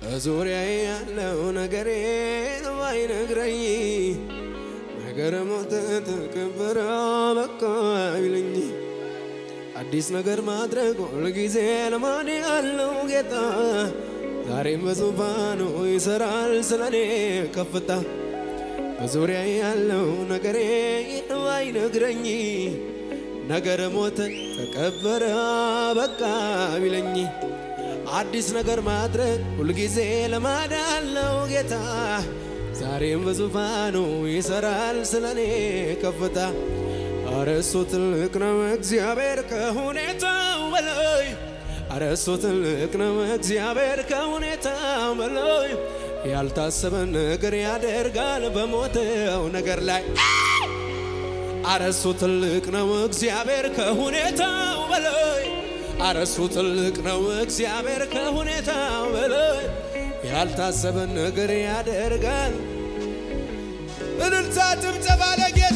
በዙሪያዬ ያለው ነገሬ ባይነግረኝ ነገር ሞተ ተቀበረ በቃ ቢለኝ አዲስ ነገር ማድረግ ሁልጊዜ ልማድ ያለው ጌታ ዛሬም በዙፋኑ ይሰራል ስለኔ ከፍታ በዙሪያ ያለው ነገሬ ባይነግረኝ ነገር ሞተ ተቀበረ በቃ ቢለኝ አዲስ ነገር ማድረግ ሁልጊዜ ልማድ ያለው ጌታ ዛሬም በዙፋኑ ይሰራል ስለኔ ከፍታ አረ እሱ ትልቅ ነው እግዚአብሔር ከሁኔታው በላይ አረ እሱ ትልቅ ነው እግዚአብሔር ከሁኔታው በላይ ያልታሰበ ነገር ያደርጋል በሞተው ነገር ላይ አረ እሱ ትልቅ ነው እግዚአብሔር ከሁኔታው በላይ አረ እሱ ትልቅ ነው እግዚአብሔር ከሁኔታው በላይ ያልታሰበ ነገር ያደርጋል። እልልታ ጭብጨባ ለጌታ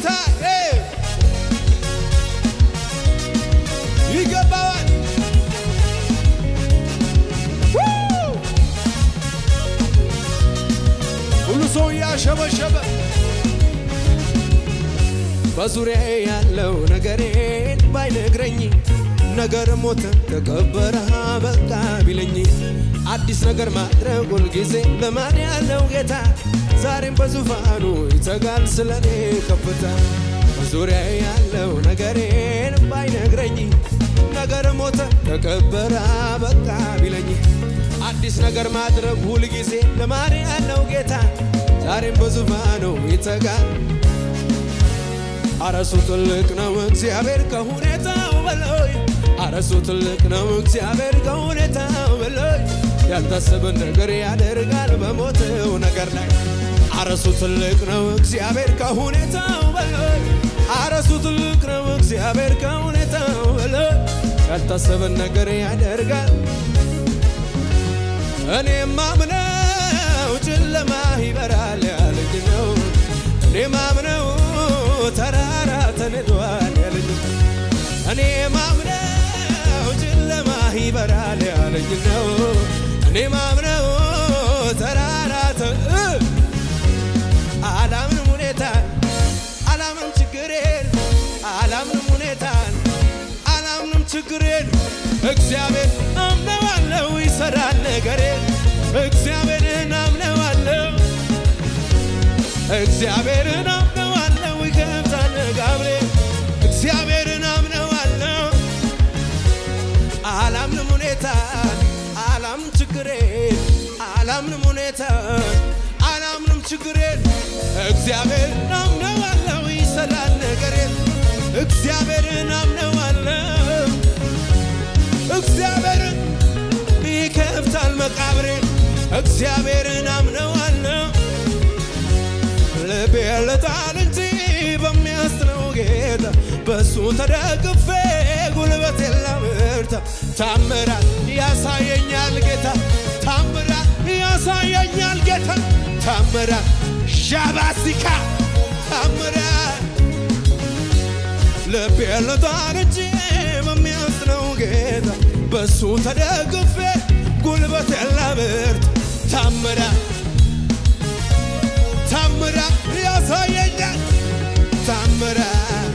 ይገባዋል። ሁሉ ሰው እያሸበሸበ በዙሪያ ያለው ነገሬን ባይነግረኝ ነገር ሞተ ተቀበረ በቃ ቢለኝ አዲስ ነገር ማድረግ ሁልጊዜ ልማድ ያለው ጌታ ዛሬም በዙፋኑ ይተጋል ስለኔ ከፍታ በዙሪያ ያለው ነገሬን ባይነግረኝ ነገር ሞተ ተቀበረ በቃ ቢለኝ አዲስ ነገር ማድረግ ሁልጊዜ ልማድ ያለው ጌታ ዛሬም በዙፋኑ ይተጋል። አረሱ ትልቅ ነው እግዚአብሔር ከሁኔታው በላይ አረሱ ትልቅ ነው እግዚአብሔር ከሁኔታው በላይ ያልታሰበን ነገር ያደርጋል በሞተው ነገር ላይ አረሱ ትልቅ ነው እግዚአብሔር ከሁኔታው በላይ አረሱ ትልቅ ነው እግዚአብሔር ከሁኔታው በላይ ያልታሰበን ነገር ያደርጋል። እኔ ማምነው ጨለማ ይበራል ያለኝ ነው። እኔ ማምነው ተራራ ተንዷል ያለኝ እኔ ማምነው ጨለማ ይበራል ያለኝ ነው። እኔ ማምነው ተራራ ተ አላምንም ሁኔታን አላምንም ችግሬን አላምንም ሁኔታን አላምንም ችግሬን እግዚአብሔር አምነዋለው ይሰራል ነገሬን እግዚአብሔርን አምነዋለው እግዚአብሔርን አምነዋለው ይከፍታል ጋብሬ እግዚአብሔርን አምነዋለው አላምንም ሁኔታን አላምንም ችግሬን አላምንም ሁኔታን አላምንም ችግሬን እግዚአብሔርን አምነዋለው ይሰራል ነገሬን እግዚአብሔርን አምነዋለው እግዚአብሔርን ይከፍታል መቃብሬን እግዚአብሔርን አምነዋለው ልቤ ልጣል እንጂ በሚያስጥለው ጌታ በሱ ተደግፌ ጉልበት የላምርታ ታምራት ያሳየኛል ጌታ ታምራት ያሳየኛል ጌታ ታምራት ዣባሲካ ታምራት ልቤ ልጣል እንጂ በሚያስጥለው ጌታ በሱ ተደግፌ ጉልበት የላምርታ ታምራት ታምራት ያሳየኛል ታምራት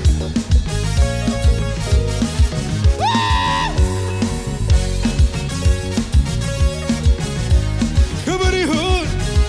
ክብር ይሁን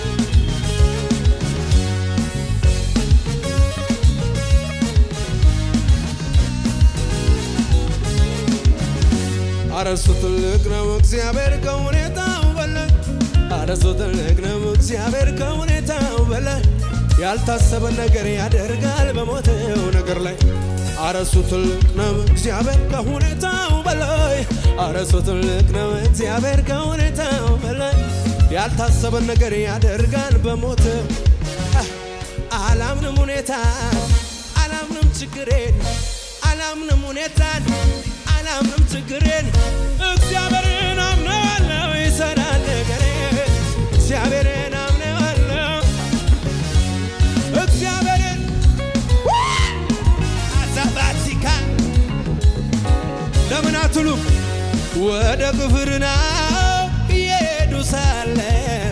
አረሱ ትልቅ ነው እግዚአብሔር ከሁኔታው በላይ አረሱ ትልቅ ነው እግዚአብሔር ከሁኔታው በላይ ያልታሰበ ነገር ያደርጋል በሞተው ነገር ላይ አረሱ ትልቅ ነው እግዚአብሔር ከሁኔታው በላይ አረሱ ትልቅ ነው እግዚአብሔር ከሁኔታው በላይ ያልታሰበ ነገር ያደርጋል በሞተው አላምንም ሁኔታ አላምንም ችግሬን አላምንም ሁኔታን አላምንም ችግሬን እግዚአብሔርን አምነዋለሁ ይሰራል ነገሬን እግዚአብሔርን አምነዋለሁ እግዚአብሔርን አዛባቲካ ለምን አትሉም? ወደ ቅፍርናሆም እየሄዱ ሳለ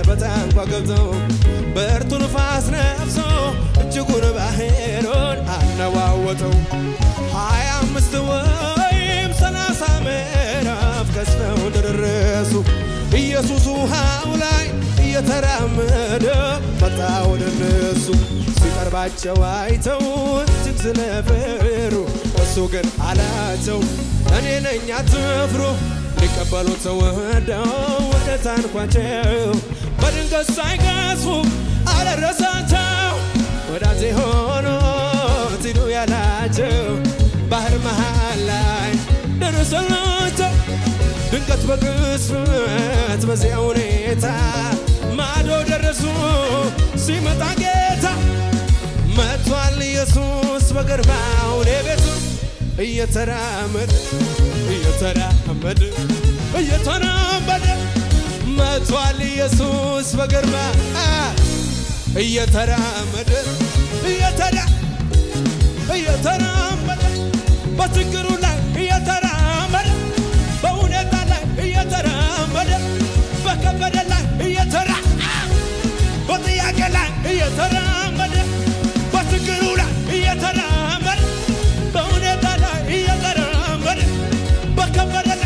አይተው ሀያ አምስት ወይም ሰላሳ ምዕራፍ ቀስፈው እንደደረሱ ኢየሱስ ውሃው ላይ እየተራመደ መጣ ወደ እነሱ ሲቀርባቸው አይተው እጅግ ስለፈሩ እሱ ግን አላቸው እኔ ነኝ አትፍሩ ሊቀበሉት ተወደው ወደ ታንኳቸው በድንገት ሳይገስፉ አደረሳቸው ወዳጄ ሆኖ ትኑ ያላቸው ባህር መሃል ላይ ደረሰላቸው ድንገት በቅጽበት በዚያ ሁኔታ ማዶ ደረሱ ሲመጣ ጌታ መጥቷል ኢየሱስ በግርማው ወደ ቤቱ እየተራመደ እየተራመደ እየተራመደ መጥቷል ኢየሱስ በግርማ እየተራመደ እየተራ እየተራመደ በችግሩ ላይ እየተራመደ በሁኔታ ላይ እየተራመደ በከበደ ላይ እየተራ በጥያቄ ላይ እየተራመደ በችግሩ ላይ እየተራመደ በሁኔታ ላይ እየተራመደ በከበደ ላይ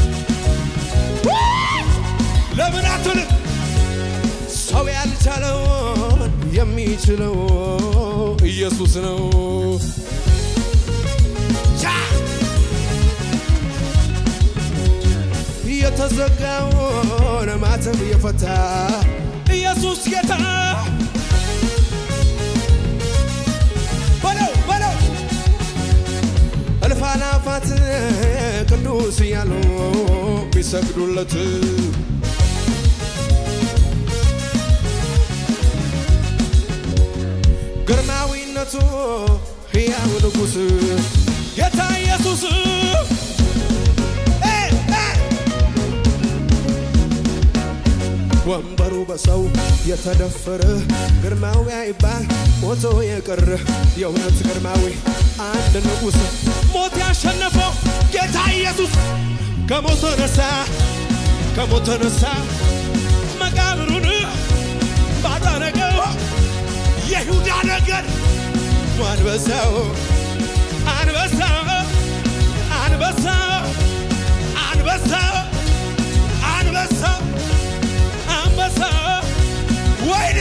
ለምን አትልም? ሰው ያልቻለውን የሚችለው ኢየሱስ ነው። ቻ! የተዘጋውን ማተብ የፈታ ኢየሱስ ጌታ በለው በለው እልፍ አእላፋት ቅዱስ እያሉ ቢሰግዱለት ግርማዊነቱ ሕያው ንጉሥ ጌታ ኢየሱስ እ እ ወንበሩ በሰው የተደፈረ ግርማዊ አይባል ሞቶ የቀረ የእውነት ግርማዊ አንድ ንጉሥ ሞት ያሸነፈው ጌታ ኢየሱስ ከሞት ተነሳ ከሞት ተነሳ መቃብሩን ባዶ አደረገው የይሁዳ ነገር አንበሳው አንበሳው አንበሳው አንበሳው አንበሳው አንበሳ ወይኔ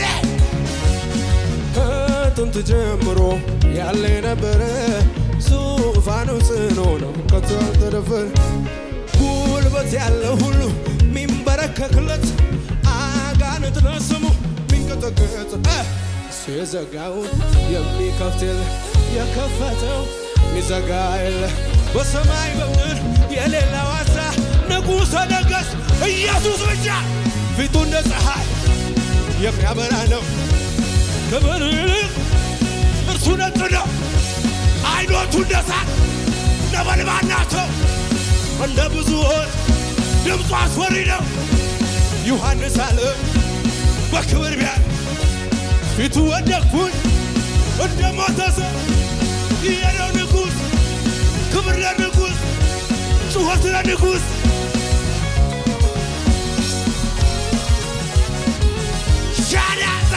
ከጥንት ጀምሮ ያለ የነበረ ዙፋኑ ጽኑ ነው ከቶ ያልተደፈረ ጉልበት ያለ ሁሉ ሚንበረከክለት አጋንንት ለስሙ ሚንቀጠቀጥ እሱ የዘጋውን የሚከፍት የለ የከፈተው ሚዘጋ የለ በሰማይ በምድር የሌለ ዋሳ ንጉሠ ነገሥት ኢየሱስ ብቻ ፊቱ እንደ ፀሐይ የሚያበራ ነው። ክብር ይልቅ እርሱ ነጭ ነው። አይኖቹ እንደ እሳት ነበልባል ናቸው። እንደ ብዙዎች ድምፁ አስፈሪ ነው። ዮሐንስ አለ በክብር ቢያ ፊቱ ወደቅኩኝ እንደ ሞተ ሰው የነው ንጉሥ ክብር ለንጉሥ ጩኸት ለንጉሥ ሻዳዛ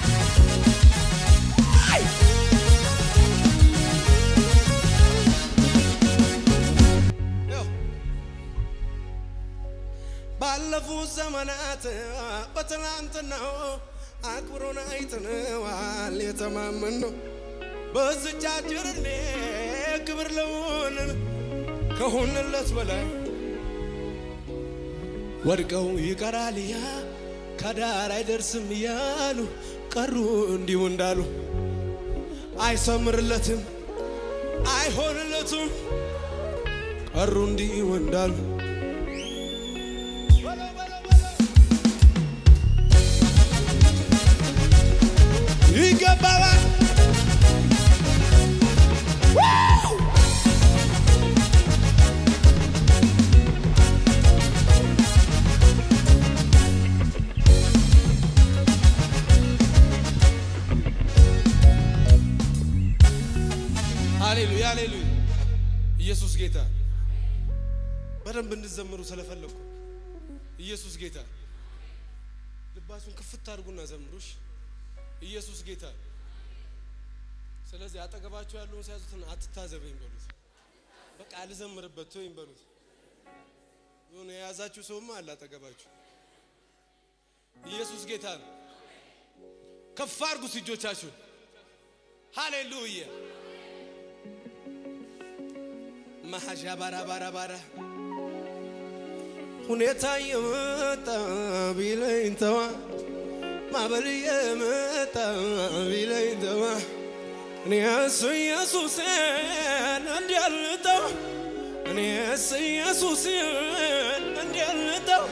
ባለፉት ዘመናት በትናንትናው አክብሮን አይተነዋል የተማመን ነው በዝቻ ጅርኔ ክብር ለሆንን ከሆንለት በላይ ወድቀው ይቀራል ያ ከዳር አይደርስም እያሉ ቀሩ እንዲሁ እንዳሉ አይሰምርለትም አይሆንለትም ቀሩ እንዲሁ እንዳሉ በለው በለው በለው ይገባዋል ዋው! ሃሌሉያ ሃሌሉያ ኢየሱስ ጌታ በደንብ እንድዘምሩ ስለፈለግኩ ኢየሱስ ጌታ ልባችሁን ክፍት አድርጉና ዘምሩሽ ኢየሱስ ጌታ ስለዚህ አጠገባችሁ ያለውን ሲያዙትን አትታዘበኝ በሉት። በቃ አልዘምርበት ተወኝ በሉት። የሆነ የያዛችሁ ሰውማ አለ አጠገባችሁ። ኢየሱስ ጌታ ነው። ከፍ አድርጉት እጆቻችሁን። ሃሌሉያ ማሃዣ ባራ ባራ ባራ ሁኔታ የመጣ ቢለኝ ተዋ ማዕበል የመጣ ቢለኝ ተዋ እኔስ ኢየሱስን እንዲያልጠው እኔስ ኢየሱስን እንዲያልጠው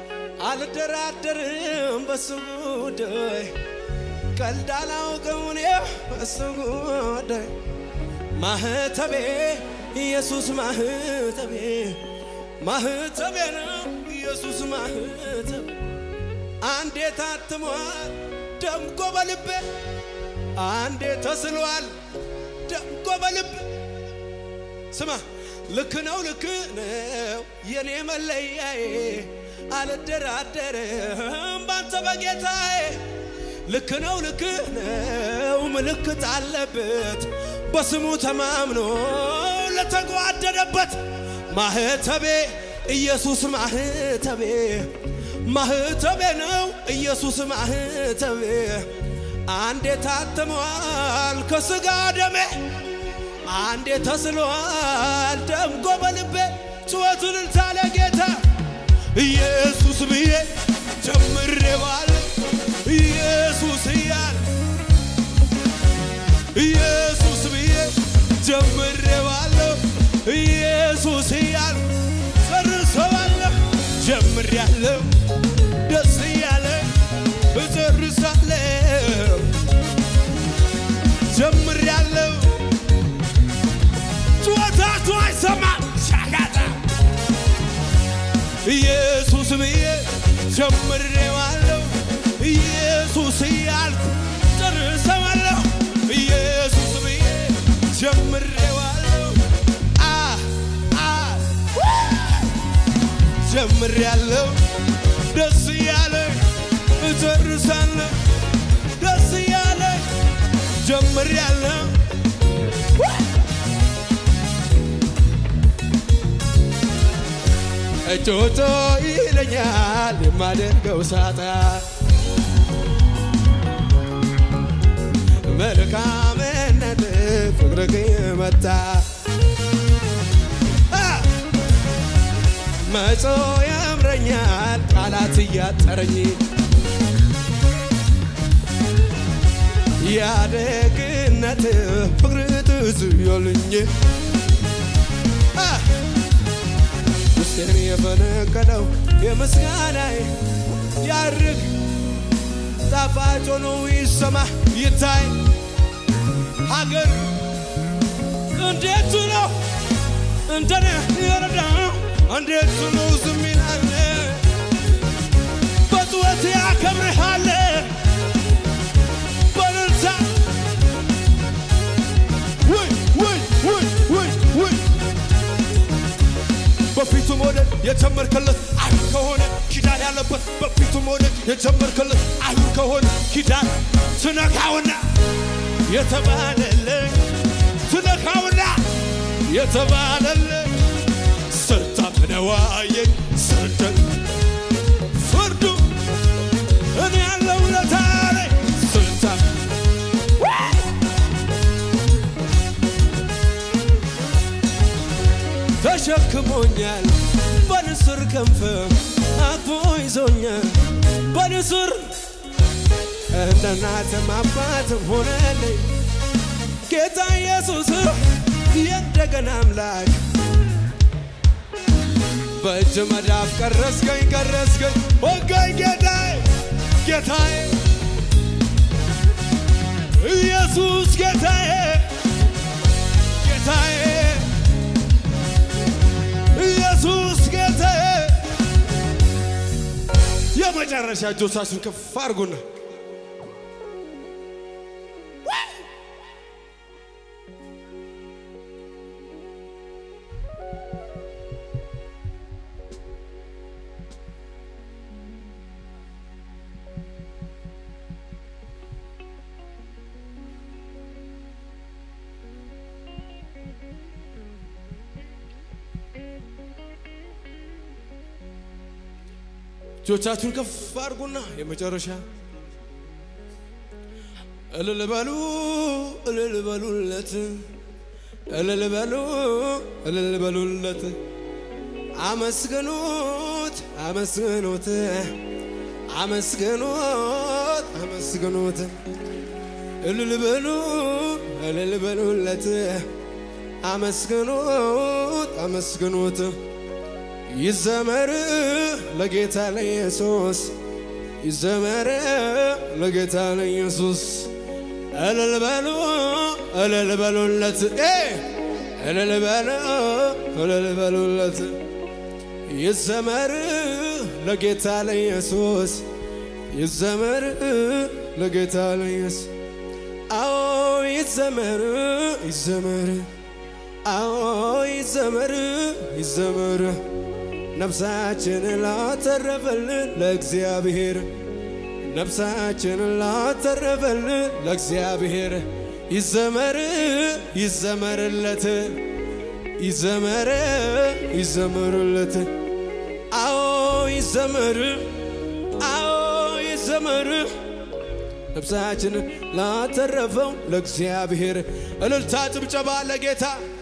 አልደራደርም በሱ ጉዳይ ቀልድ አላውቅም እኔ በሱ ጉዳይ ማህተቤ ኢየሱስ ማህተቤ ማህተቤ ነው ኢየሱስ ማህተቤ አንዴ ታትሟል ደምቆ በልቤ አንዴ ተስሏል ደምቆ በልቤ ስማ ልክ ነው ልክ ነው የኔ መለያዬ አልደራደርም ባንተ በጌታዬ ልክ ነው ልክ ነው ምልክት አለበት በስሙ ተማምኖ ለተጓደደበት ማህተቤ ኢየሱስ ማህተቤ ማህተቤ ነው ኢየሱስ ማህተቤ አንዴ ታትሟል ከስጋ ደሜ አንዴ ተስሏል ደምቆ በልቤ ጩኸቱን ልታለ ጌታ ኢየሱስ ብዬ ጀምሬዋል ኢየሱስ እያል ኢየሱስ ብዬ ጀምሬዋለሁ ኢየሱስ እያል ጨርሰዋለሁ ጀምሬያለሁ ደስ እያለ እጨርሳለሁ ጀምሬያለሁ ጩኸታችሁ አይሰማም ሻጋታ ኢየሱስ ብዬ ጀምሬዋለሁ ኢየሱስ እያልኩ ጨርሰዋለሁ ኢየሱስ ብዬ ጀምሬዋለሁ አ አ ጀምሬያለሁ ደስ እያለ እጨርሳለሁ ደስ እያለ ጀምሬያለሁ እጮቶ ይለኛል የማደርገው ሳጣ መልካምነት ፍቅርህ መታ መጾ ያምረኛል ቃላት እያጠረኝ ያደግነት ፍቅር ትዝ ያለኝ ውስጤን የፈነቀለው የምስጋናዬ ያርግ ጣፋጭ ሆኖ ይሰማ ይታይ ሀገር እንዴት ነው እንደኔ የረዳ እንዴት ነው ዝም ይላል በጥወት ያከብርሃል በእልልታ ውይ ውይ ውይ ውይ ውይ በፊቱ መውደድ የጀመርከለት አይሁድ ከሆነ ኪዳን ያለበት በፊቱ መውደድ የጀመርከለት አይሁድ ከሆነ ኪዳን ትነካውና የተባለልህ ትነካውና የተባለልህ ስታምነዋየኝ ስርደት ፍርዱ እኔ ያለው ለታሬ ስታ ተሸክሞኛል በንስር ክንፍ አቅፎ ይዞኛል በንስር እንደ እናትም አባትም ሆነልኝ ጌታ ኢየሱስ የእንደገና አምላክ በእጅ መዳፍ ቀረስከኝ ቀረስከኝ ወጋኝ ጌታዬ ጌታዬ ኢየሱስ ጌታዬ ጌታዬ ኢየሱስ ጌታዬ የመጨረሻ እጆቻችሁን ከፍ አድርጉና እጆቻችሁን ከፍ አድርጉና የመጨረሻ እልል በሉ እልል በሉለት እልል በሉ እልል በሉለት አመስግኑት አመስግኑት አመስግኑት አመስግኑት እልል በሉ እልል በሉለት አመስግኑት አመስግኑት ይዘመር ለጌታ ለኢየሱስ ይዘመር ለጌታ ለኢየሱስ እልል በሉ እልል በሉለት እልል በሉ እልል በሉለት ይዘመር ለጌታ ለኢየሱስ ይዘመር ለጌታ ለኢየሱስ አዎ ይዘመር ይዘመር አዎ ይዘመር ይዘመር ነፍሳችን ላተረፈልን ለእግዚአብሔር ነፍሳችን ላተረፈልን ለእግዚአብሔር ይዘመር ይዘመርለት ይዘመር ይዘመርለት አዎ ይዘመር አዎ ይዘመር ነፍሳችን ላተረፈው ለእግዚአብሔር እልልታ ጭብጨባ ለጌታ